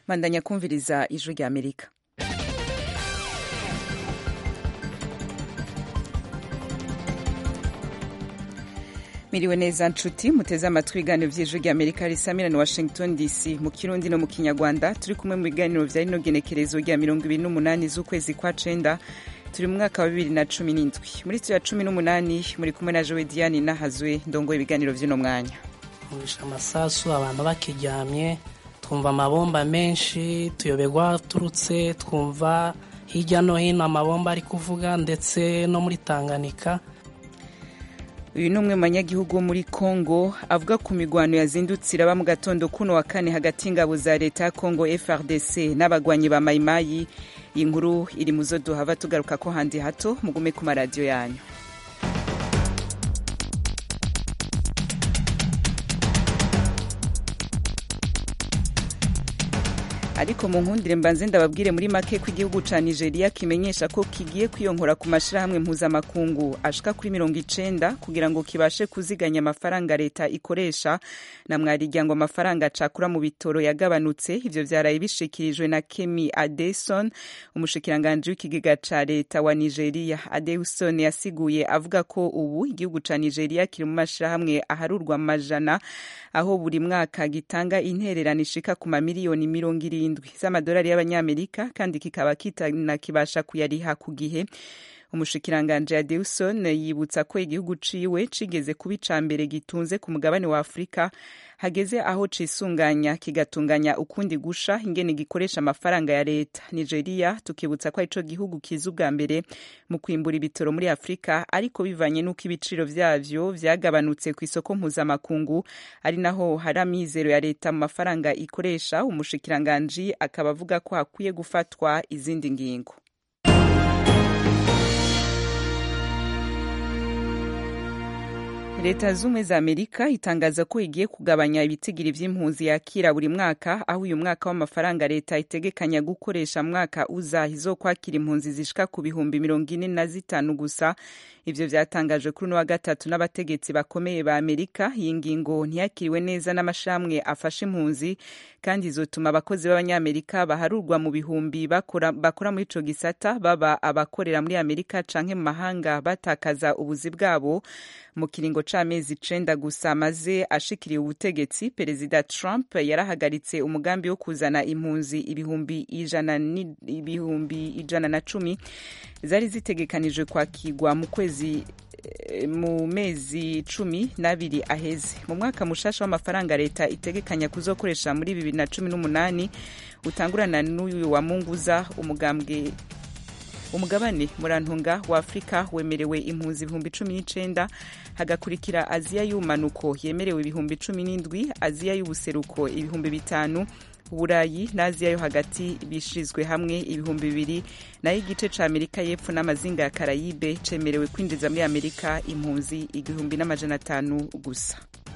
bandanya kumviriza ijwi rya amerika miriwe neza nshuti muteze amatwi ibiganiro vy'ijwi rya amerika risamirana washington dc mu kirundi no mu kinyarwanda turi kumwe mu biganiro vya rino genekerezo rya mirongo ibiri n'umunani z'ukwezi kwa cenda turi mu mwaka wa bibiri na cumi n'indwi muri tuya cumi n'umunani muri kumwe na jowe diane nahazwe ndongoye ibiganiro vy'uno mwanya murisha amasasu abantu bakiryamye twumva amabomba menshi tuyoberwa turutse twumva hirya no hino amabomba ari kuvuga ndetse no muri tanganyika uyu ni umwe mu banyagihugu wo muri congo avuga ku migwano yazindutse iraba mu gatondo kuno wa kane hagati y'ingabo za leta ya congo frdc n'abagwanyi ba mayimayi iyi nkuru iri mu zo duhava tugaruka ko handi hato mugume ku maradiyo yanyu ariko mu nkundire mbanze ndababwire muri make ko igihugu ca nigeria kimenyesha ko kigiye kwiyonkora ku mashirahamwe mpuzamakungu ashika kuri mirongo icenda kugira ngo kibashe kuziganya amafaranga leta ikoresha na mwarirya ngo amafaranga cakura mu bitoro yagabanutse ivyo vyaraye bishikirijwe na kemi adeson umushikiranganji w'ikigega ca leta wa nigeria adeson yasiguye avuga ko ubu igihugu ca nigeria kiri mu mashirahamwe aharurwa amajana aho buri mwaka gitanga intererano ishika ku mamiliyoni mirongo irindwi z'amadolari y'abanyamerika kandi kikaba kitanakibasha kuyariha ku gihe umushikiranganji adeuson yibutsa ko igihugu ciwe cigeze kuba ica mbere gitunze ku mugabane wa afurika hageze aho cisunganya kigatunganya ukundi gusha ingene gikoresha amafaranga ya leta nigeria tukibutsa ko arico gihugu kiza ubwa mbere mu kwimbura ibitoro muri afurika ariko bivanye n'uko ibiciro vyavyo vyagabanutse ku isoko mpuzamakungu ari naho hari amizero ya leta mu mafaranga ikoresha umushikiranganji akaba avuga ko hakwiye gufatwa izindi ngingo leta z'ubumwe za amerika itangaza ko igiye kugabanya ibitigiri vy'impunzi yakira buri mwaka aho uyu mwaka w'amafaranga leta itegekanya gukoresha mwaka uza izokwakira impunzi zishika ku bihumbi mirongo ine na zitanu gusa ivyo vyatangajwe kuri uno wa gatatu n'abategetsi bakomeye ba amerika iyi ngingo ntiyakiriwe neza n'amashramwe afasha impunzi kandi izotuma abakozi b'abanyamerika baharurwa mu bihumbi bakora, bakora muri ico gisata baba abakorera muri amerika canke mu mahanga batakaza ubuzi bwabo mu kiringo c'amezi icenda gusa maze ashikiriye ubutegetsi perezida trump yarahagaritse umugambi wo kuzana impunzi ibihumbi ijana, ibihumbi ijana na cumi zari zitegekanijwe kwakirwa mu kwezi mu mezi cumi n'abiri aheze mu mwaka mushasha w'amafaranga leta itegekanya kuzokoresha muri bibiri na cumi n'umunani utangurana n'uyu wa munguza umugambwe umugabane murantunga wa afurika wemerewe impunzi ibihumbi cumi n'icenda hagakurikira aziya y'ubumanuko yemerewe ibihumbi cumi n'indwi aziya y'ubuseruko ibihumbi bitanu uburayi n'aziya yo hagati bishirizwe hamwe ibihumbi bibiri nayo igice ca amerika y'epfo n'amazinga ya karayibe cemerewe kwinjiza muri amerika impunzi igihumbi n'amajana atanu gusa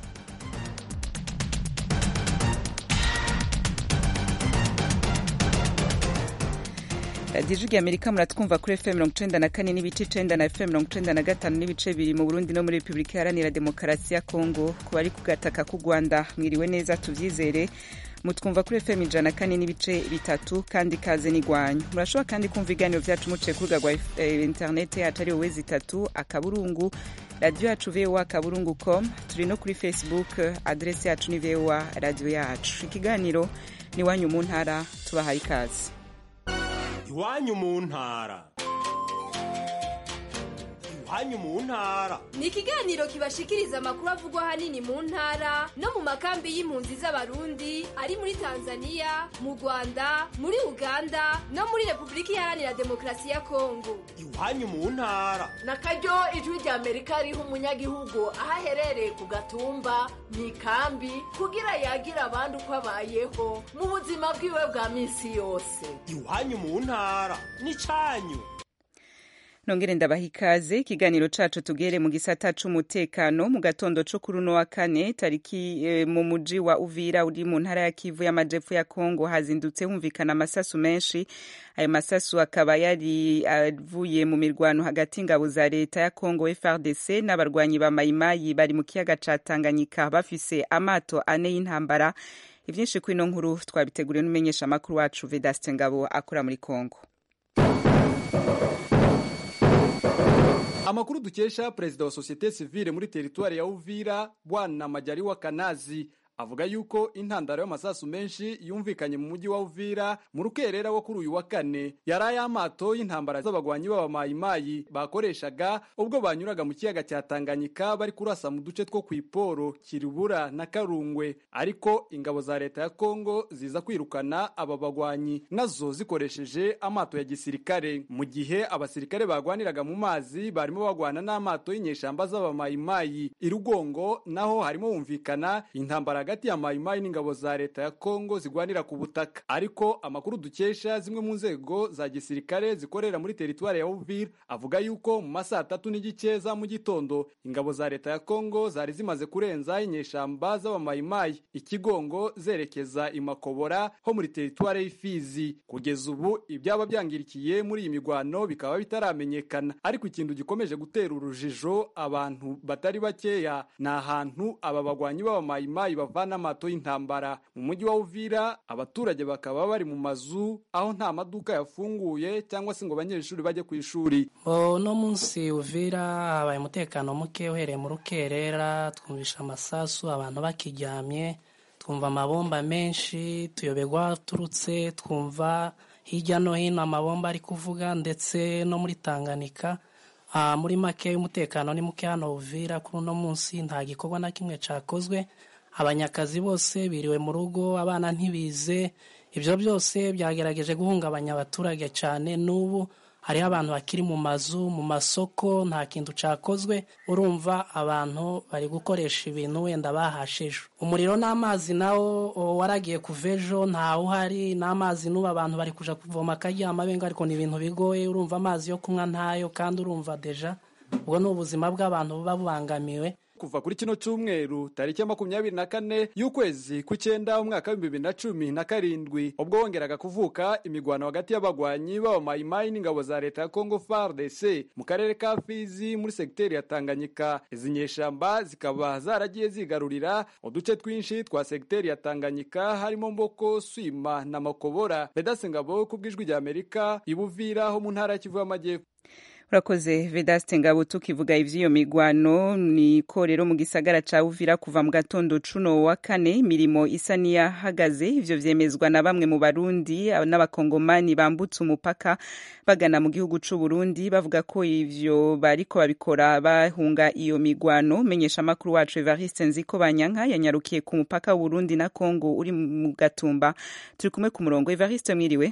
radiyo ijwi amerika muratwumva kuri fm mirongo icenda na kane n'ibice icenda na fm mirongo icenda na gatanu n'ibice bibiri mu burundi no muri repubulika iharanira demokarasi ya kongo ku bari ku gataka k'u rwanda mwiriwe neza tuvyizere mutwumva kuri fm ijana na kane n'ibice bitatu kandi kaze n'igwanyu murashobora kandi kumva ibiganiro vyacu muciye ku rubuga rwa interinete yacu ari wowe zitatu akaburungu radiyo yacu voa akaburungu com turi no kuri facebook adresi yacu ni voa radiyo yacu ikiganiro ni wanyu mu ntara tubahaye ikaze iwanyu mu ntara iwanyu mu ntara ni ikiganiro kibashikiriza amakuru avugwa ahanini mu ntara no mu makambi y'impunzi z'abarundi ari muri tanzania mu rwanda muri uganda no muri repubulika iharanira demokarasi ya kongo iwanyu mu ntara na karyo ijwi rya amerika riha umunyagihugu aho aherereye ku gatumba mu ikambi kugira yagira abandi uko abayeho mu buzima bwiwe bwa minsi yose iwanyu mu ntara ni canyu nongere ndabaha ikaze ikiganiro cacu tugere mu gisata c'umutekano mu gatondo co kuri uno wa kane tariki e, mu muji wa uvira uri mu ntara ya kivu y'amajepfo ya kongo hazindutse humvikana amasasu menshi ayo masasu akaba yari avuye mu mirwano hagati ingabo za leta ya kongo frdc n'abarwanyi ba mayimayi bari mu kiyaga ca tanganyika bafise amato ane y'intambara ivyinshi kuri ino nkuru twabiteguriwe n'umumenyesha makuru wacu Vedaste Ngabo akora muri Kongo amakuru dukesha perezida wa sosiyete sivile muri teritwari ya uvira bwana majaliwa kanazi avuga yuko intandaro y'amasasu menshi yumvikanye mu mujyi wa uvira mu rukerera wo kuri uyu wa kane yari ay'amato y'intambara z'abagwanyi b'abamayimayi bakoreshaga ubwo banyuraga mu kiyaga cya tanganyika bari kurasa mu duce two ku iporo kirubura na karungwe ariko ingabo za leta ya kongo ziza kwirukana aba bagwanyi nazo zikoresheje amato ya gisirikare mu gihe abasirikare bagwaniraga mu mazi barimo bagwana n'amato y'inyeshamba z'abamayimayi irugongo naho harimo humvikana intambara hagati ya mayimayi n'ingabo za leta ya kongo zigwanira ku butaka ariko amakuru dukesha zimwe mu nzego za gisirikare zikorera muri teritwari ya uvira avuga yuko mu masaha atatu n'igice za mu gitondo ingabo za leta ya kongo zari zimaze kurenza inyeshamba z'abamayimayi ikigongo zerekeza imakobora ho muri teritwari y'ifizi kugeza ubu ibyaba byangirikiye muri iyi migwano bikaba bitaramenyekana ariko ikintu gikomeje gutera urujijo abantu batari bakeya ni ahantu aba bagwanyi b'abamayimayi bavana amato y'intambara mu mujyi wa uvira abaturage bakaba bari mu mazu aho nta maduka yafunguye cyangwa se ngo abanyeshuri bajye ku ishuri uno munsi uvira habaye umutekano muke uhereye mu rukerera twumvisha amasasu abantu bakiryamye twumva amabomba menshi tuyoberwa turutse twumva hirya no hino amabomba ari kuvuga ndetse no muri tanganyika muri make umutekano ni muke hano uvira kuri uno munsi nta gikorwa na kimwe cyakozwe abanyakazi bose biriwe mu rugo abana ntibize ibyo byose byagerageje guhungabanya abaturage cyane n'ubu hariho abantu bakiri mu mazu mu masoko nta kintu cyakozwe urumva abantu bari gukoresha ibintu wenda bahasheje umuriro n'amazi nawo waragiye kuva ejo ntawe uhari n'amazi n'ubu abantu bari kuja kuvoma akaryama benga ariko ni ibintu bigoye urumva amazi yo kunywa ntayo kandi urumva deja ubwo ni ubuzima bw'abantu buba bubangamiwe kuva kuri kino cyumweru tariki ya makumyabiri na kane y'ukwezi kw'icyenda umwaka w'ibihumbi bibiri na cumi na karindwi ubwo wongeraga kuvuka imigwano hagati y'abagwanyi b'abamayimayi n'ingabo za leta ya congo fardc mu karere ka fizi muri segiteri ya tanganyika izi nyeshamba zikaba zaragiye zigarurira uduce twinshi twa segiteri ya tanganyika harimo mboko swima na makobora bedase ngabo ku bw'ijwi rya amerika ibuvira ho mu ntara ya kivu y'amajyepfo urakoze vedaste ngabo tukivuga ivy'iyo migwano niko rero mu gisagara ca uvira kuva mu gatondo cuno wa kane imirimo isa niyahagaze ivyo vyemezwa na bamwe mu barundi n'abakongomani bambutse umupaka bagana mu gihugu c'u Burundi bavuga ko ivyo bariko babikora bahunga iyo migwano menyesha makuru wacu Evariste Nziko Banyanka yanyarukiye ku mupaka w'Uburundi na Kongo uri mu Gatumba turi kumwe ku murongo Evariste mwiriwe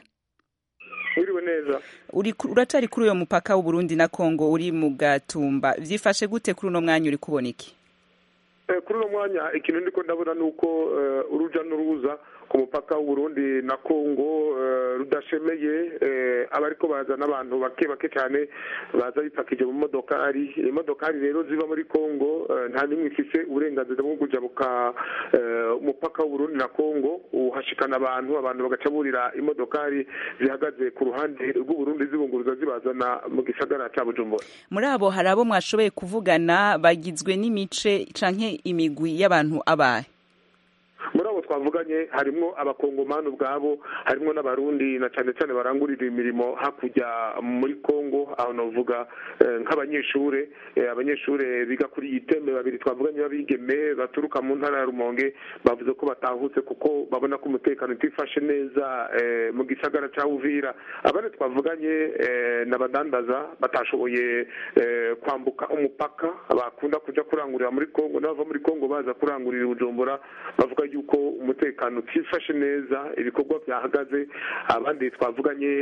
wiriwe neza uracari kuri uyo mupaka w'uburundi na kongo uri mu gatumba vyifashe gute kuri uno mwanya uri kubona iki kuri uno mwanya ikintu ndiko ndabona ni uko uruja n'uruza ku mupaka w'uburundi na kongo rudashemeye abariko baza n'abantu bake bake cyane baza bipakije mu modokari imodokari rero ziva muri kongo nta n'imwe ifise uburenganzira bwo kujabuka umupaka w'uburundi na kongo uhashikana abantu abantu bagaca burira imodokari zihagaze ku ruhande rw'uburundi zibunguruza zibazana mu gisagara ca bujumbura muri abo hari abo mwashoboye kuvugana bagizwe n'imice canke imigwi y'abantu abahe muri abo twavuganye harimwo abakongomani ubwabo harimwo n'abarundi na cyane cyane barangurira imirimo hakurya muri kongo aho navuga nk'abanyeshure abanyeshure biga kuri iyi tembe babiri twavuganye b'abigeme baturuka mu ntara ya rumonge bavuze ko batahutse kuko babona ko umutekano utifashe neza mu gisagara cya uvira abandi twavuganye n'abadandaza batashoboye kwambuka umupaka bakunda kujya kurangurira muri kongo n'abava muri kongo baza kurangurira ubujumbura bavuga yuko umutekano utifashe neza ibikorwa byahagaze abandi twavuganye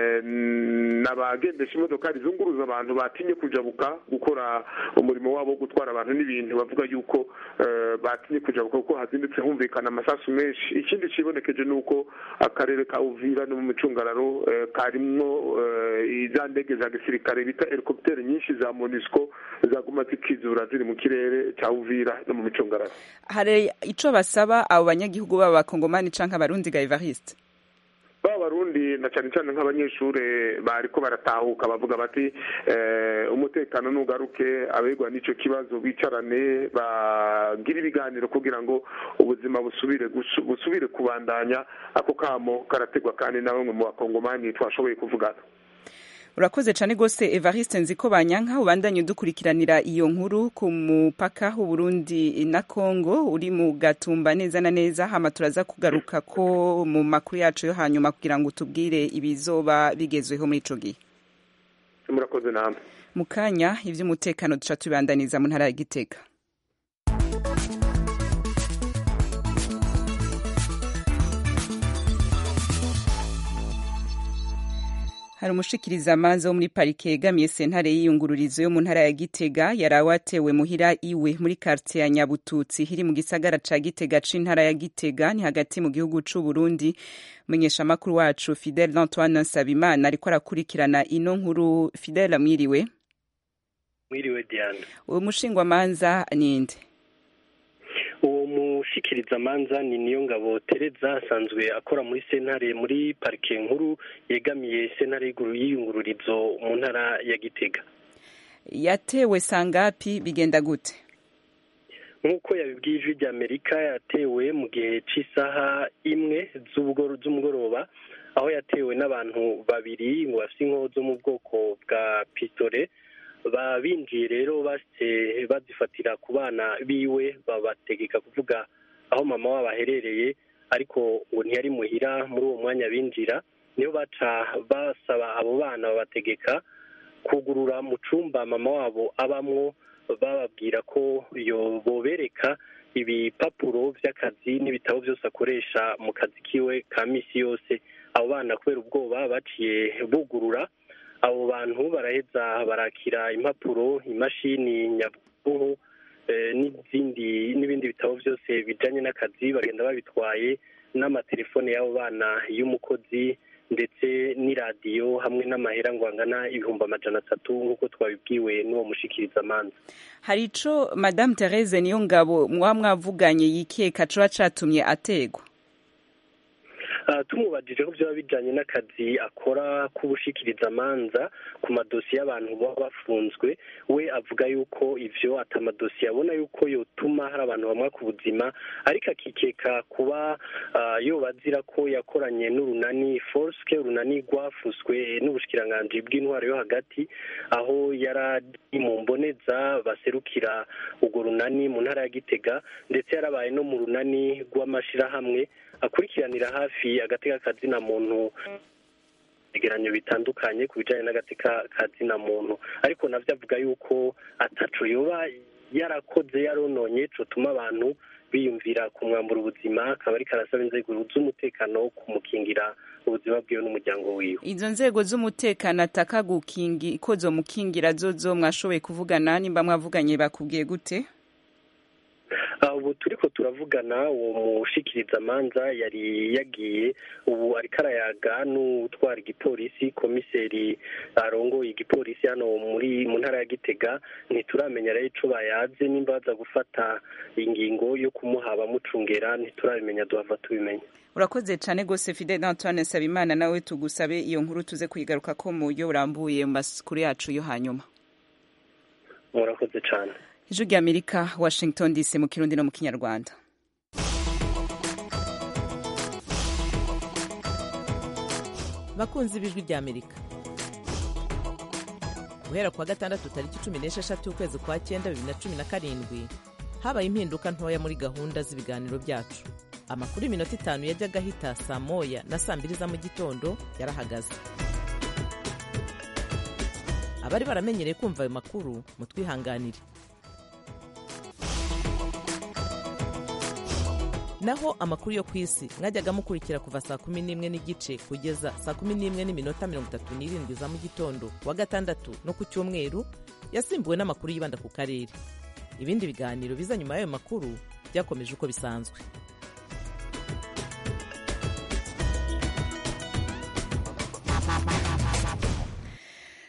n'abagendesha imodokari zunguruza abantu batinye kujabuka gukora umurimo wabo wo gutwara abantu n'ibintu bavuga yuko batinye kujabuka kuko hazindutse humvikana amasasu menshi ikindi kibonekeje ni uko akarere ka uvira no mu micungararo karimwo za ndege za gisirikare bita helikopiteri nyinshi za monisco zaguma zikizura ziri mu kirere cya uvira no mu micungararo hari ico basaba abo banyagihugu b'abakongomani canke abarundi ga Evariste baba barundi na cyane cyane nk'abanyeshuri bariko baratahuka bavuga bati eh, umutekano nugaruke abegwa n'icyo kibazo bicarane bagire ibiganiro kugira ngo ubuzima busubire gusu- busubire kubandanya ako kamo karategwa kandi na bamwe mu bakongomani twashoboye kuvugana urakoze cyane rwose evariste nziko banyanka ubandanye udukurikiranira iyo nkuru ku mupaka w'uburundi na congo uri mu gatumba neza na neza hama turaza kugaruka ko mu makuru yacu yo hanyuma kugira ngo utubwire ibizoba bigezweho muri ico gihe murakoze namwe mu kanya ivy'umutekano duca tubandaniza mu ntara ya gitega hari umushikirizamanza wo muri parike yegamiye sentare y'iyungururizo yo mu ntara ya gitega yarawe atewe muhira iwe muri quartier ya nyabututsi iri mu gisagara ca gitega c'intara ya gitega ni hagati mu gihugu c'u burundi umumenyeshamakuru wacu fidele antoine nsabimana ariko arakurikirana ino nkuru fidele amwiriwe mwiriwe diane uwo mushingwamanza ninde uwo mushikirizamanza ni niyo ngabo tereza asanzwe akora muri sentare muri parike nkuru yegamiye sentare y'iguru- y'iyungururizo mu ntara ya gitega yatewe sangapi bigenda gute nk'uko yabibwiye ijwi rya amerika yatewe mu gihe cy'isaha imwe z'ubugoro- z'umugoroba aho yatewe n'abantu babiri ngo bafite inkoho zo mu bwoko bwa pisitore ba binjiye rero bashitse bazifatira ku bana biwe babategeka kuvuga aho mama wabo aherereye ariko ngo ntiyari muhira muri uwo mwanya binjira niyo baca basaba abo bana babategeka kugurura mu cumba mama wabo abamwo bababwira ko yo bobereka ibipapuro by'akazi n'ibitabo byose akoresha mu kazi kiwe ka misi yose abo bana kubera ubwoba baciye bugurura abo bantu baraheza barakira impapuro imashini nyabwonko eh, n'izindi n'ibindi bitabo byose bijanye n'akazi bagenda babitwaye n'amatelefone y'abo bana y'umukozi ndetse n'iradiyo hamwe n'amahera ngo angana ibihumbi amajana atatu nk'uko twabibwiwe n'uwo mushikirizamanza hari ico madame therese niyo ngabo mwaba mwavuganye yikeka coba catumye ategwa Ah, tumubajije ko byaba bijanye n'akazi akora k'ubushikirizamanza ku madosiye y'abantu baba bafunzwe we avuga yuko ivyo atamadosiye abona yuko yotuma hari abantu bamwa ku buzima ariko akikeka kuba ah, yoba azira ko yakoranye n'urunani forske urunani rwafuswe n'ubushikiranganji bw'intwaro yo hagati aho yari ari mu mboneza baserukira urwo runani mu ntara ya gitega ndetse yarabaye no mu runani rw'amashirahamwe akurikiranira hafi agateka kazina muntu ibigeranyo bitandukanye ku bijyanye n'agateka kazina muntu ariko nabyo avuga yuko ataco yoba yarakoze yarononye cotuma abantu biyumvira kumwambura ubuzima akaba ariko arasaba inzego z'umutekano kumukingira ubuzima bwiwe n'umuryango wiwe izo nzego z'umutekano ataka gukingi ko zomukingira zozo mwashoboye kuvugana nimba mwavuganye bakubwiye gute Ah, ubu turiko turavugana uwo mushikirizamanza yari yagiye ubu ariko arayaga n'utwara igipolisi komiseri arongoye igipolisi hano muri mu ntara ya gitega ntituramenya rero ico bayaze nimba baza gufata ingingo yo kumuha abamucungera ntituramenya duhava tubimenya urakoze cyane rwose fidele antoine nsabimana nawe tugusabe iyo nkuru tuze kuyigaruka ko mu buryo burambuye mu makuru yacu yo hanyuma murakoze cane ijwi rya amerika washington dc mu kirundi no mu kinyarwanda bakunzi b'ijwi rya amerika guhera kuwa gatandatu tariki cumi n'esheshatu ukwezi kwa cyenda bibiri na cumi na karindwi habaye impinduka ntoya muri gahunda z'ibiganiro byacu amakuru y'iminota itanu yajyaga ahita saa moya na saa mbiri za mu gitondo yarahagaze abari baramenyereye kumva ayo makuru mutwihanganire naho amakuru yo ku isi mwajyaga mukurikira kuva saa kumi n'imwe n'igice kugeza saa kumi n'imwe n'iminota mirongo itatu n'irindwi za mu gitondo wa gatandatu no ku cyumweru yasimbuwe n'amakuru yibanda ku karere ibindi biganiro biza nyuma y'ayo makuru byakomeje uko bisanzwe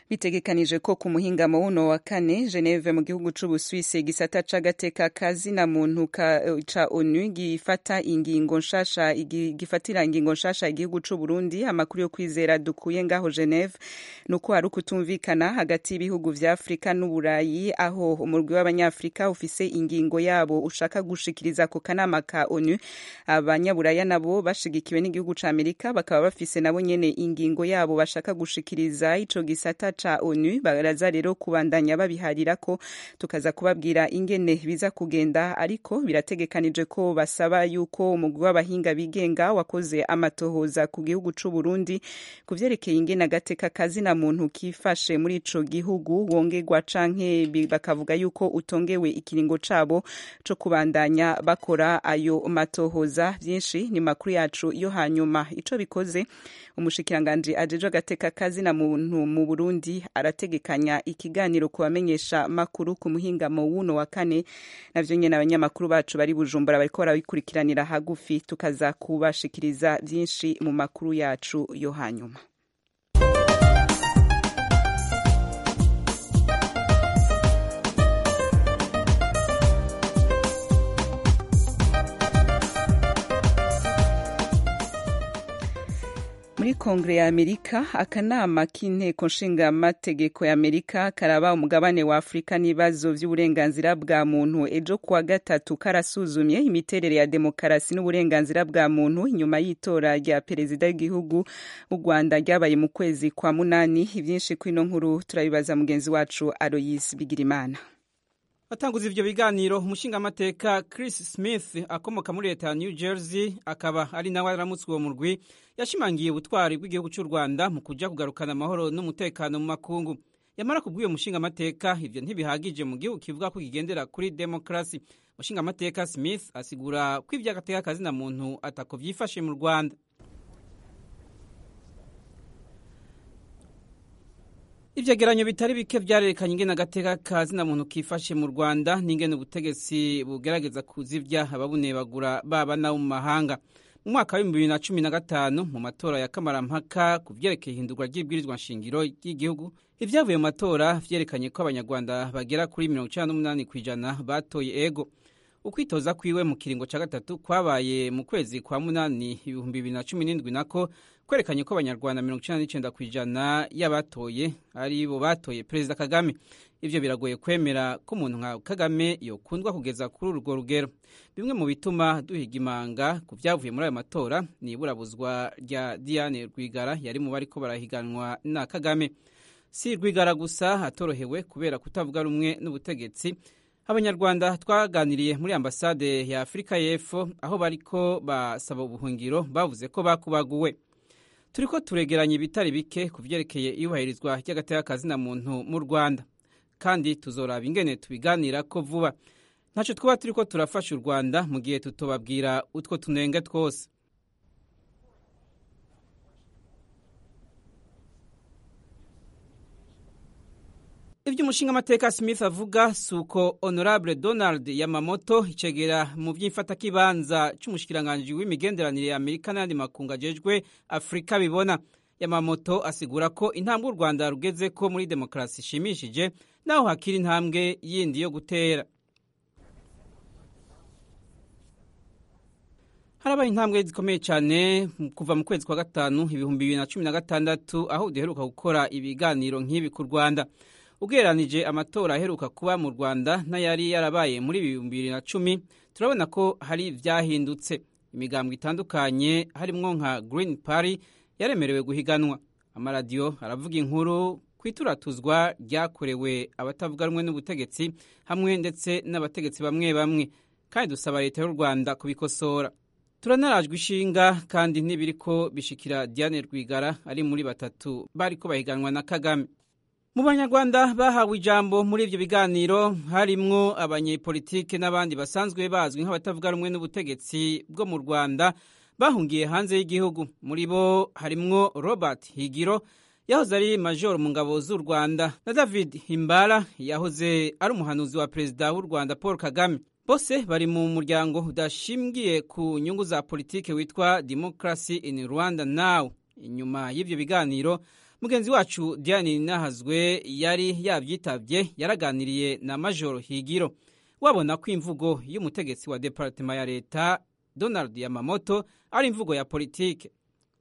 bitegekanije ko ku muhingamo wuno wa kane Geneve mu gihugu c'Ubuswisi igisata c'agateka kazina muntu ka, ca ONU gifata ingingo nshasha gifatira ingingo nshasha igihugu c'u Burundi amakuru yo kwizera dukuye ngaho Geneve nuko hari ukutumvikana hagati y'ibihugu vya Afrika n'Uburayi aho umurwi w'abanyafrika ufise ingingo yabo ushaka gushikiriza ku kanama ka ONU abanyaburaya nabo bashigikiwe n'igihugu ca Amerika bakaba bafise nabo nyene ingingo yabo bashaka gushikiriza ico gisata ca ONU baraza rero kubandanya babiharira ko tukaza kubabwira ingene biza kugenda ariko birategekanije ko basaba yuko umugwi w'abahinga bigenga wakoze amatohoza ku gihugu c'u Burundi ku vyerekeye ingene agateka kazina muntu kifashe muri ico gihugu wongerwa canke bakavuga yuko utongewe ikiringo cabo co kubandanya bakora ayo matohoza vyinshi ni makuru yacu yo hanyuma ico bikoze umushikiranganji ajejwe agateka kazina muntu mu Burundi arategekanya ikiganiro kubamenyesha makuru ku muhingamo wuno wa kane navyo nyene abanyamakuru bacu bari Bujumbura bariko barabikurikiranira hagufi tukaza kubashikiriza vyinshi mu makuru yacu yo hanyuma muri kongere ya amerika akanama k'inteko nshingamategeko ya amerika karaba umugabane wa afurika n'ibibazo by'uburenganzira bwa muntu ejo kuwa gatatu karasuzumye imiterere ya demokarasi n'uburenganzira bwa muntu inyuma y'itora rya perezida w'igihugu w'u rwanda ryabaye mu kwezi kwa munani ibyinshi kw'ino nkuru turabibaza mugenzi wacu aloyise bigirimana atanguza ivyo biganiro umushingamateka Chris Smith akomoka muri leta ya New Jersey akaba ari nawe aramutswe uwo murwi yashimangiye ubutwari bw'igihugu cy'u Rwanda mu kuja kugarukana amahoro n'umutekano mu makungu yamara kubw'iyo mushingamateka ivyo ntibihagije mu gihugu kivuga ko kigendera kuri demokrasi umushingamateka Smith asigura ko ivy'agateka kazina muntu atako vyifashe mu Rwanda ivyegeranyo bitari bike vyarerekanye ingene agateka kazina muntu kifashe mu rwanda n'ingene ubutegetsi bugerageza kuzivya ababunebagura baba nabo mu mahanga mu mwaka w'ibihumbi bibiri na cumi na gatanu mu matora ya kamarampaka ku vyerekeye ihindurwa ry'ibwirizwa nshingiro ry'igihugu ivyavuye mu matora vyerekanye ko abanyarwanda bagera kuri mirongo icenda n'umunani kw'ijana batoye ego ukwitoza kwiwe mu kiringo ca gatatu kwabaye mu kwezi kwa munani ibihumbi bibiri na cumi n'indwi nako kwerekanye ko abanyarwanda mirongo icenda n'icenda kw'ijana y'abatoye ari bo batoye perezida kagame ivyo biragoye kwemera ko umuntu nka kagame yokundwa kugeza kuri urwo rugero bimwe mu bituma duhiga imanga ku vyavuye muri ayo matora ni iburabuzwa rya diane rwigara yari mu bariko barahiganwa na kagame si rwigara gusa atorohewe kubera kutavuga rumwe n'ubutegetsi abanyarwanda twaganiriye muri ambasade ya afurika y'epfo aho bariko basaba ubuhungiro bavuze ko bakubaguwe turiko turegeranya ibitari bike ku vyerekeye iyubahirizwa ry'agateka kazina muntu mu rwanda kandi tuzoraba ingene tubiganira ko vuba ntaco twaba turiko turafasha u rwanda mu gihe tutobabwira utwo tunenge twose ivyo umushingamateka smith avuga si uko honorable donald yamamoto icegera mu vy'imfatakibanza c'umushikiranganji w'imigenderanire ya amerika n'ayandi makungu ajejwe afurika bibona yamamoto asigura ko intambwe u rwanda rugeze ko muri demokarasi ishimishije naho hakiri intambwe yindi yo gutera harabaye intambwe zikomeye cyane kuva mu kwezi kwa gatanu ibihumbi bibiri na cumi na gatandatu aho duheruka gukora ibiganiro nk'ibi ku rwanda ugereranije amatora aheruka kuba mu rwanda n'ayari yarabaye muri ibihumbi bibiri na cumi turabona ko hari ivyahindutse imigambwe itandukanye harimwo nka green party yaremerewe guhiganwa amaradiyo aravuga inkuru ku ituratuzwa ryakorewe abatavuga rumwe n'ubutegetsi hamwe ndetse n'abategetsi bamwe bamwe kandi dusaba leta y'u rwanda kubikosora turanarajwe ishinga kandi ntibiriko bishikira diane rwigara ari muri batatu bariko bahiganwa na kagame mu banyarwanda bahawe ijambo muri ivyo biganiro harimwo abanyepolitike n'abandi basanzwe bazwi nk'abatavuga rumwe n'ubutegetsi bwo mu rwanda bahungiye hanze y'igihugu muri bo harimwo robert higiro yahoze ari major mu ngabo z'u rwanda na david himbara yahoze ari umuhanuzi wa perezida w'u rwanda paul kagame bose bari mu muryango udashingiye ku nyungu za politike witwa democracy in rwanda now inyuma y'ivyo biganiro mugenzi wacu diane nahazwe yari yabyitabye yaraganiriye na majoro higiro wabona ko imvugo y'umutegetsi wa departema ya leta donald yamamoto ari imvugo ya politike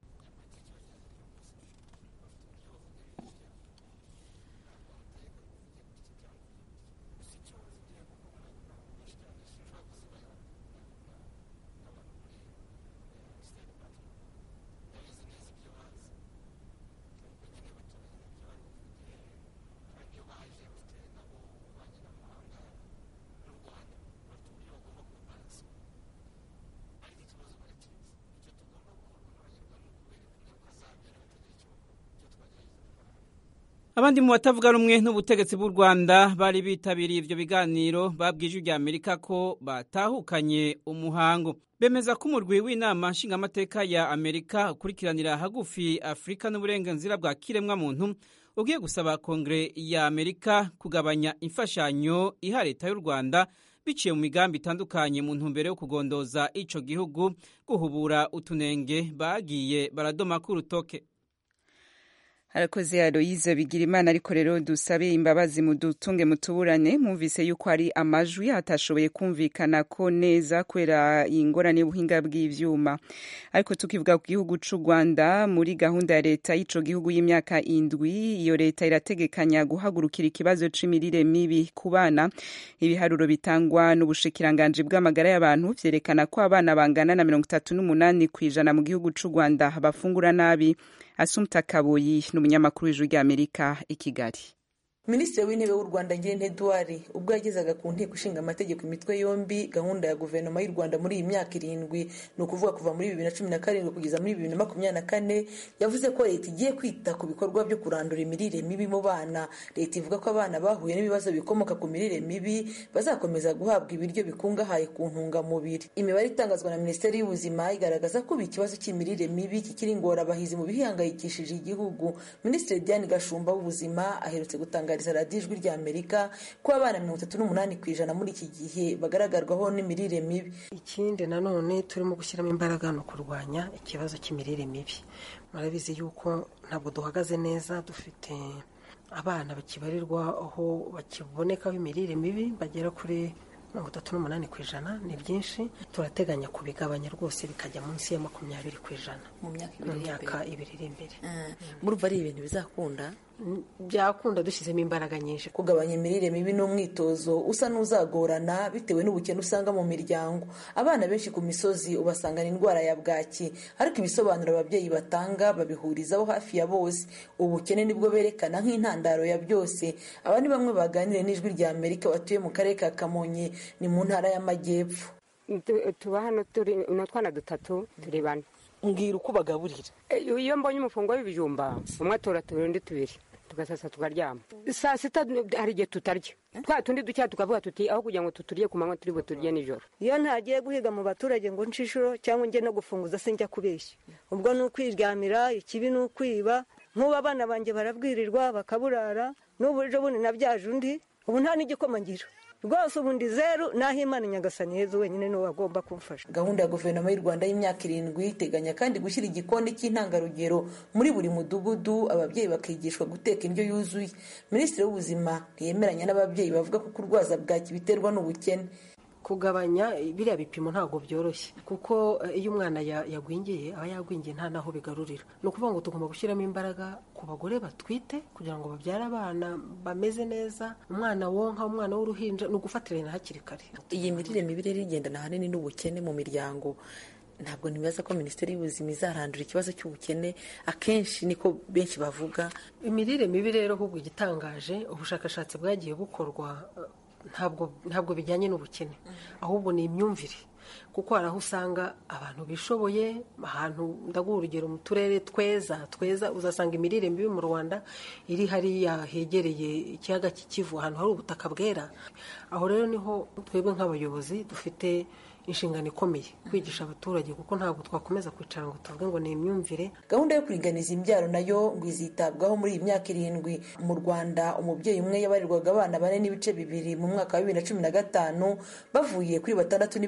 abandi mu batavuga rumwe n'ubutegetsi bw'u rwanda bari bitabiriye ibyo biganiro babwije rya amerika ko batahukanye umuhango bemeza ko umurwi w'inama nshingamateka ya amerika ukurikiranira hagufi afurika n'uburenganzira bwa kiremwamuntu ugiye gusaba kongere ya amerika kugabanya imfashanyo iha leta y'u rwanda biciye mu migambi itandukanye mu ntumbero yo kugondoza ico gihugu guhubura utunenge bagiye baradoma k'urutoke harakoze aloyize bigira imana ariko rero dusabe imbabazi mudutunge mutuburane mwumvise yuko ari amajwi atashoboye kumvikana ko neza kubera ingorane y'ubuhinga bw'ivyuma ariko tukivuga ku gihugu c'u rwanda muri gahunda ya leta y'ico gihugu y'imyaka indwi iyo leta irategekanya guhagurukira ikibazo c'imirire mibi ku bana ibiharuro bitangwa n'ubushikiranganji bw'amagara y'abantu vyerekana ko abana bangana na mirongo itatu n'umunani kw'ijana mu gihugu c'u rwanda bafungura nabi asumta kaboyi ni umunyamakuru w'ijwi ry'amerika i kigali minisitiri w'intebe w'u rwanda ngirente eduard ubwo yagezaga ku nteko ishinga amategeko imitwe yombi gahunda ya guverinoma y'u rwanda muri iyi myaka irindwi ni ukuvuga kuva muri bibiri na cumi na karindwi kugeza muri bibiri na makumyabiri na kane yavuze ko leta igiye kwita ku bikorwa byo kurandura imirire mibi mu bana leta ivuga ko abana bahuye n'ibibazo bikomoka ku mirire mibi bazakomeza guhabwa ibiryo bikungahaye ku ntungamubiri imibare itangazwa na minisiteri y'ubuzima igaragaza ko ubu ikibazo cy'imirire mibi kikiri ingorabahizi mu bihangayikishije igihugu minisitiri diane gashumba w'ubuzima aherutse gutangariza radiyo ijwi rya amerika ko abana mirongo itatu n'umunani ku ijana muri iki gihe bagaragarwaho n'imirire mibi ikindi nanone turimo gushyiramo imbaraga ni ukurwanya ikibazo cy'imirire mibi murabizi yuko ntabwo duhagaze neza dufite abana bakibarirwa aho bakibonekaho imirire mibi bagera kuri mirongo itatu n'umunani ku ijana ni byinshi turateganya kubigabanya rwose bikajya munsi ya makumyabiri ku ijana mu myaka mu ibiri iri myaka imbere ibiri iri imbere murumva ari ibintu bizakunda byakunda dushyizemo imbaraga nyinshi kugabanya imirire mibi ni umwitozo usa n'uzagorana bitewe n'ubukene usanga mu miryango abana benshi ku misozi ubasangana indwara ya bwaki ariko ibisobanuro ababyeyi batanga babihurizaho hafi ya bose ubukene nibwo berekana nk'intandaro ya byose aba ni bamwe baganiriye n'ijwi rya amerika batuye mu karere ka kamonyi ni mu ntara y'amajyepfo Tu- tuba hano turi ni utwana dutatu turi bane mbwira uko bagaburira Eh, iyo mbonye umufungo w'ibijumba umwe atora tubiri undi tubiri tugasasa tukaryama saa sita hari igihe tutarya twa tundi dukeya tukavuga tuti aho kugira ngo tuturye ku manywa turi buturye nijoro iyo ntagiye guhiga mu baturage ngo nce inshuro cyangwa njye no gufunguza sinjya kubeshya ubwo ni ukwiryamira ikibi ni ukwiba nk'ubu abana banjye barabwirirwa bakaburara n'ubu ejo bundi nabyaje undi ubu nta n'igikoma ngira rwose ubu ndi zeru naho imana nyagasani heza wenyine niwe wagomba kumfasha gahunda ya guverinoma y'u rwanda y'imyaka irindwi iteganya kandi gushyira igikoni cy'intangarugero muri buri mudugudu ababyeyi bakigishwa guteka indyo yuzuye minisitiri w'ubuzima ntiyemeranya n'ababyeyi bavuga ko kurwaza bwaki biterwa n'ubukene kugabanya biriya bipimo ntabwo byoroshye kuko eh, iyo umwana ya- yagwingiye aba yagwingiye nta naho bigarurira ni ukuvuga ngo tugomba gushyiramo imbaraga ku bagore batwite kugira ngo babyare abana bameze neza umwana wonka umwana w'uruhinja ni ugufatirana hakiri kare iyi mirire mibi rero igendana ahanini n'ubukene mu miryango ntabwo ntibaza ko minisiteri y'ubuzima izarandura ikibazo cy'ubukene akenshi niko benshi bavuga imirire mibi rero ahubwo igitangaje ubushakashatsi bwagiye bukorwa eh, ntabwo ntabwo bijyanye n'ubukene ahubwo ni imyumvire kuko hari aho usanga abantu bishoboye ahantu ndaguha urugero mu turere tweza tweza uzasanga imirire mibi mu rwanda iri hariya hegereye ikiyaga cy'ikivu ahantu hari ubutaka bwera aho rero niho twebwe nk'abayobozi dufite inshingano ikomeye kwigisha abaturage kuko ntabwo twakomeza kwicara ngo tuvuge ngo ni imyumvire gahunda yo kuringaniza imbyaro nayo ngo izitabwaho muri iyi myaka irindwi mu rwanda umubyeyi umwe yabarirwaga abana bane n'ibice bibiri mu mwaka wa bibiri na cumi na gatanu bavuye kuri batandatu n'ibice bine mu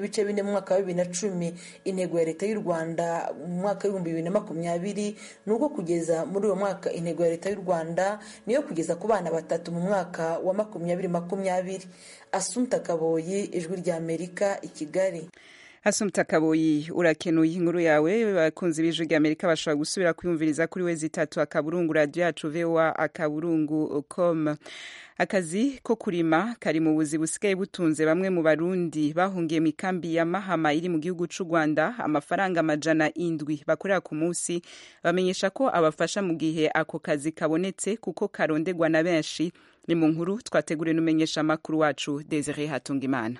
mu mwaka wa bibiri na cumi intego ya leta y'u rwanda mu mwaka w'ibihumbi bibiri na makumyabiri ni uko kugeza muri uwo mwaka intego ya leta y'u rwanda niyo kugeza ku bana batatu mu mwaka wa makumyabiri makumyabiri asunta kaboyi ijwi rya amerika i kigali Asumta Kaboyi urakenuye inkuru yawe bakunzi b'ijwi rya Amerika bashobora gusubira kwiyumviriza kuri wezi itatu akaburungu radio yacu VOA akaburungu com akazi ko kurima kari mu buzi busigaye butunze bamwe mu barundi bahungiye mu ikambi ya Mahama iri mu gihugu c'u Rwanda amafaranga amajana indwi bakorera ku munsi bamenyesha ko abafasha mu gihe ako kazi kabonetse kuko karondegwa na benshi ni mu nkuru twateguriwe n'umenyesha makuru wacu Desire Hatungimana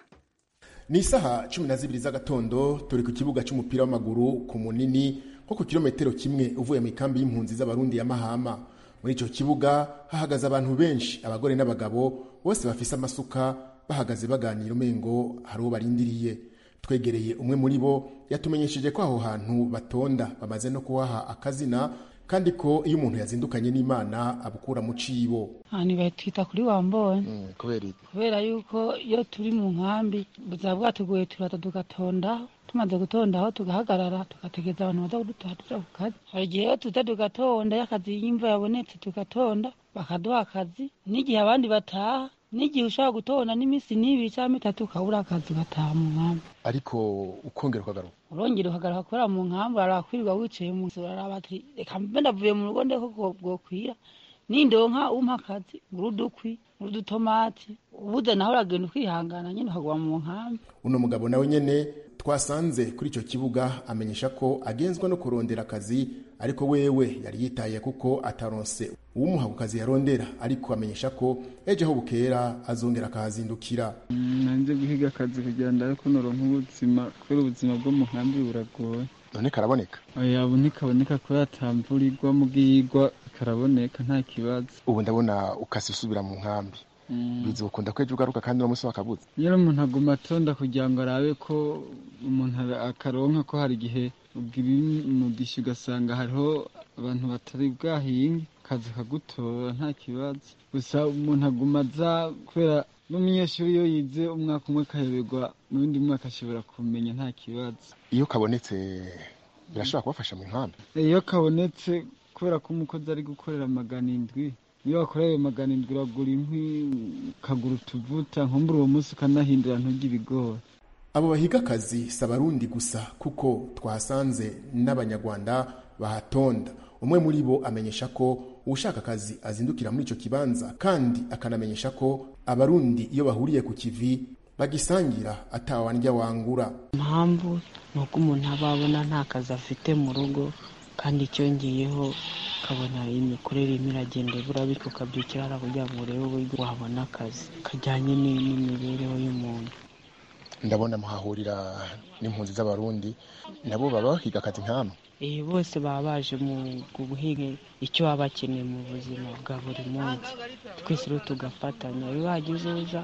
ni isaha cumi na zibiri z'agatondo turi ku kibuga cy'umupira w'amaguru ku munini nko ku kilometero kimwe uvuye mu ikambi y'impunzi z'abarundi ya mahama muri icyo kibuga hahagaze abantu benshi abagore n'abagabo bose bafise amasuka bahagaze baganira umengo hari uwo barindiriye twegereye umwe muri bo yatumenyesheje ko aho hantu batonda bamaze no kuhaha akazina kandi ko iyo umuntu yazindukanye n'imana abukura mu cibo ahantu batwita kuri wambonye kubera iki kubera yuko iyo turi mu nkambi buzaba bwatugoye turata tugatondaho tumaze gutondaho tugahagarara tugategereza abantu baza kudutora tuja ku kazi hari igihe iyo tuza tugatonda iyo akazi y'imva yabonetse tugatonda bakaduha akazi n'igihe abandi bataha n'igihe ushobora gutonda n'iminsi n'ibiri cyangwa itatu ukabura akazi ugataha mu nkambi ariko ukongera ukagaruka urongera ukagaruka kubera mu nkambi arakwirirwa wicaye mu nzu uraraba ati reka mbe ndavuye mu rugo ndeko bwokwira nindonka umpa akazi ngura udukwi ngura udutomati ubuze naho uragenda ukihangana nyine ukaguma mu nkambi uno mugabo nawe nyene twasanze kuri icyo kibuga amenyesha ko agenzwa no kurondera akazi ariko wewe yari yitaye kuko ataronse uwumuha ku kazi yarondera ariko amenyesha ko ejo aho bukera azongera akahazindukira nanze guhiga akazi kugira ngo ariko noronka ubuzima kubera ubuzima bwo mu nkambi buragoye none karaboneka oya ubu ntikaboneka kubera atamvura igwa mugigwa karaboneka nta kibazo ubu ndabona ukasi usubira mu nkambi bizi ukunda ko ejo ugaruka kandi uno munsi wakabuze iyo umuntu aguma atonda kugira ngo arabe ko umuntu akaronka ko hari igihe ubwira umugisha ugasanga hariho abantu batari bwahinge akazi kagutora nta kibazo gusa umuntu aguma aza kubera n'umunyeshuri iyo yize umwaka umwe akayoberwa mu bindi mwaka ashobora kumenya nta kibazo iyo kabonetse birashobora kubafasha mu nkambi iyo kabonetse kubera ko umukozi ari gukorera magana indwi iyo wakoreye ayo magana indwi uragura inkwi ukagura utuvuta nkumbura uwo munsi ukanahindura ntujye ibigori abo bahiga akazi si abarundi gusa kuko twahasanze n'abanyarwanda bahatonda umwe muri bo amenyesha ko ushaka akazi azindukira muri icyo kibanza kandi akanamenyesha ko abarundi iyo bahuriye ku kivi bagisangira atawandya wangura impamvu ni uko umuntu aba abona nta kazi afite mu rugo kandi icyongeyeho ukabona imikorere irimo iragenda ibura bityo ukabyukira hariya kugira ngo urebe uburyo wabona akazi kajyanye n'imibereho y'umuntu ndabona muhahurira n'impunzi z'abarundi nabo baba bahiga akazi nk'amwe Eh, bose baba baje mu guhinga icyo baba bakeneye mu buzima bwa buri munsi twese rero tugafatanya iyo hagize uza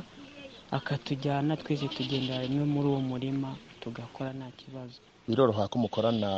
akatujyana twese tugendera rimwe muri uwo murima tugakora nta kibazo biroroha ko mukorana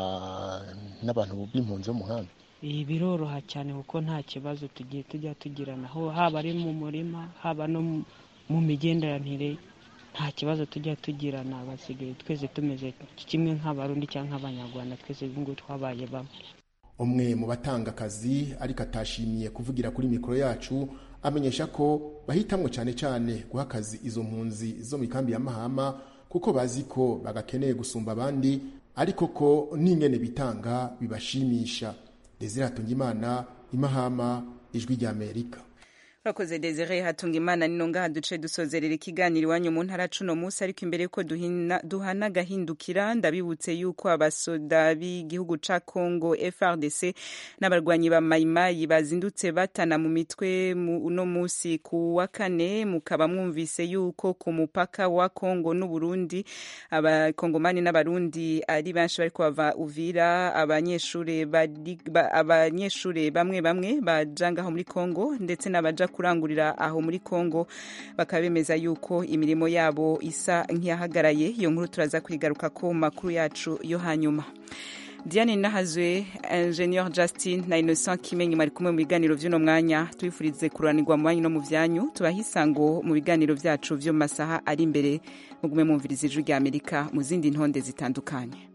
n'abantu b'impunzi bo mu nkambi ibi biroroha cyane kuko nta kibazo tugiye tujya tugirana aho haba ari mu murima haba no mu- mu migenderanire nta kibazo tujya tugirana basigaye twese tumeze kimwe nk'abarundi cyangwa nk'abanyarwanda twese ngo twabaye bamwe umwe mu batanga akazi ariko atashimiye kuvugira kuri mikoro yacu amenyesha ko bahitamwo cyane cyane guha akazi izo mpunzi zo mu ikambi ya mahama kuko bazi ko bagakeneye gusumba abandi ariko ko n'ingene bitanga bibashimisha desire hatungimana imahama ijwi ry'amerika urakoze desire hatunga imana nino ngaha duce dusozerera ikiganiro iwanyu mu ntara cuno munsi ariko imbere yuko duhina- duhana agahindukira ndabibutse yuko abasoda b'igihugu ca congo frdc n'abarwanyi ba mayimayi bazindutse batana mu mitwe mu- uno munsi ku wa kane mukaba mwumvise yuko ku mupaka wa congo n'uburundi abakongomani n'abarundi ari benshi bariko bava uvira abanyeshure bari- ba- abanyeshure bamwe bamwe baja ngaho muri congo ndetse n'abaja kurangurira aho muri congo bakaba bemeza yuko imirimo yabo isa nk'iyahagaraye iyo nkuru turaza kwigaruka ko mu makuru yacu yo hanyuma diane nahazwe ingenieur justin na innocent kimenyi mwari kumwe mu biganiro vy'uno mwanya tubifurize kururanirwa mu banyu no mu vyanyu tubaha isango mu biganiro vyacu vyo mu masaha ari imbere mugume mwumviriza ijwi rya amerika mu zindi ntonde zitandukanye